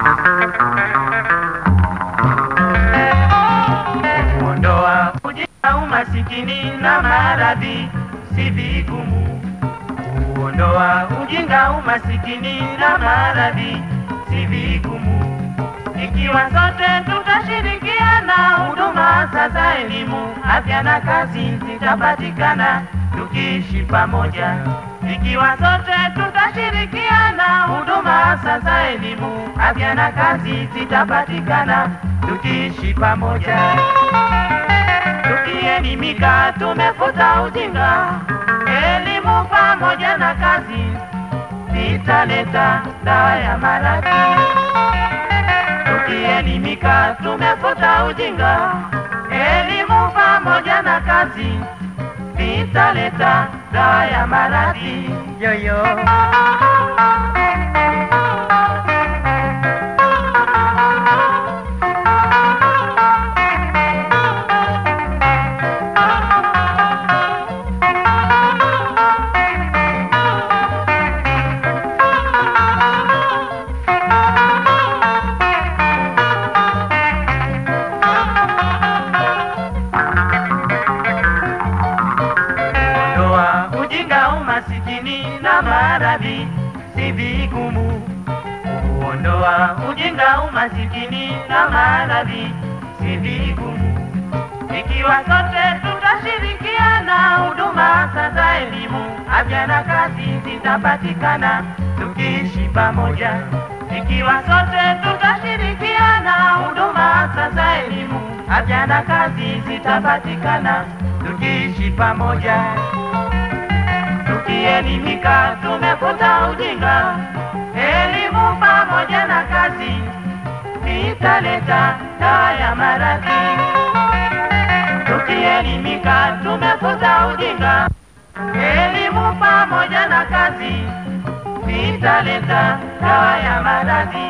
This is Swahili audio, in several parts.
Kuondoa ujinga, umasikini na maradhi si vigumu. Kuondoa ujinga, umasikini na maradhi si vigumu. Ikiwa sote tutashirikiana, huduma za elimu, afya na kazi zitapatikana tukiishi pamoja. Ikiwa sote tutashirikiana, huduma za elimu, afya na kazi zitapatikana tukiishi pamoja. Tukielimika tumefuta ujinga, elimu pamoja na kazi zitaleta dawa ya maradhi. Tukielimika tumefuta ujinga, elimu pamoja na kazi vitaleta dawa ya maradhi yoyo. Ondoa ujinga, umasikini na maradhi si vigumu. Kuondoa ujinga, umasikini na maradhi si vigumu. Ikiwa sote tutashirikiana, huduma za elimu, afya na kazi zitapatikana tukiishi pamoja. Ikiwa sote tutashirikiana, huduma za elimu, afya na kazi zitapatikana tukiishi pamoja. Tukielimika tumefuta ujinga, elimu pamoja na kazi italeta dawa ya maradhi. Tukielimika tumefuta ujinga, elimu pamoja na kazi italeta dawa ya maradhi.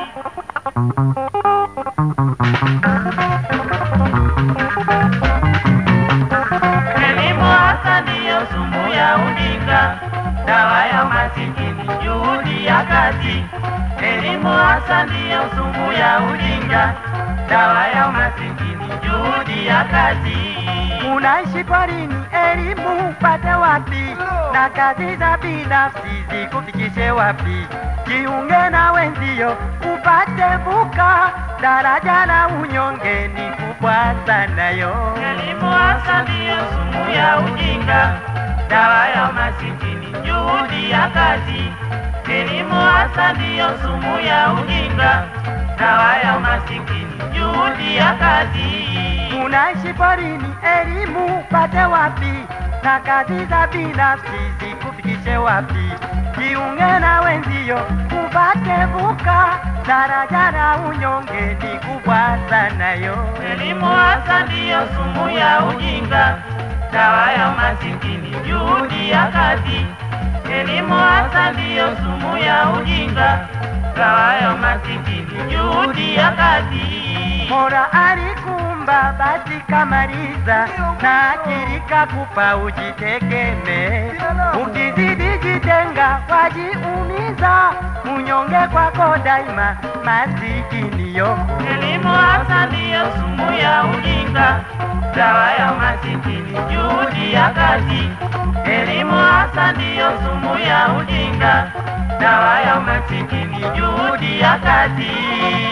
Elimu hasa ndiyo sumu ya ujinga, dawa ya masikini, juhudi ya kazi. Elimu hasa ndiyo sumu ya ujinga, dawa ya masikini, juhudi ya kazi. Unaishi porini, elimu upate wapi? Na kazi za binafsi zikufikishe wapi? Jiunge na wenzio upate vuka, daraja la unyonge ni kubwa sana yo. Elimu hasa ndiyo sumu ya ujinga, dawa ya masikini, juhudi ya kazi. Elimu hasa ndiyo sumu ya ujinga, dawa ya masikini, juhudi ya kazi. Unaishi porini, elimu upate wapi? Na kazi za binafsi zikufikishe wapi? Jiunge na wenzio upate vuka, daraja la unyonge ni kubwa sana yo. Elimu hasa ndiyo sumu ya ujinga, dawa ya masikini, juhudi ya kazi. Elimu hasa ndiyo sumu ya ujinga, dawa ya masikini, juhudi ya kazi. Mola alikuumba basi kamaliza, na akili kakupa ujitekeme. Ukizidi jitenga wajiumiza, unyonge kwako daima masikini yoko. Elimu hasa ndiyo sumu ya ujinga, dawa ya masikini, juhudi ya kazi. Elimu hasa ndiyo sumu ya ujinga, dawa ya masikini, juhudi ya kazi.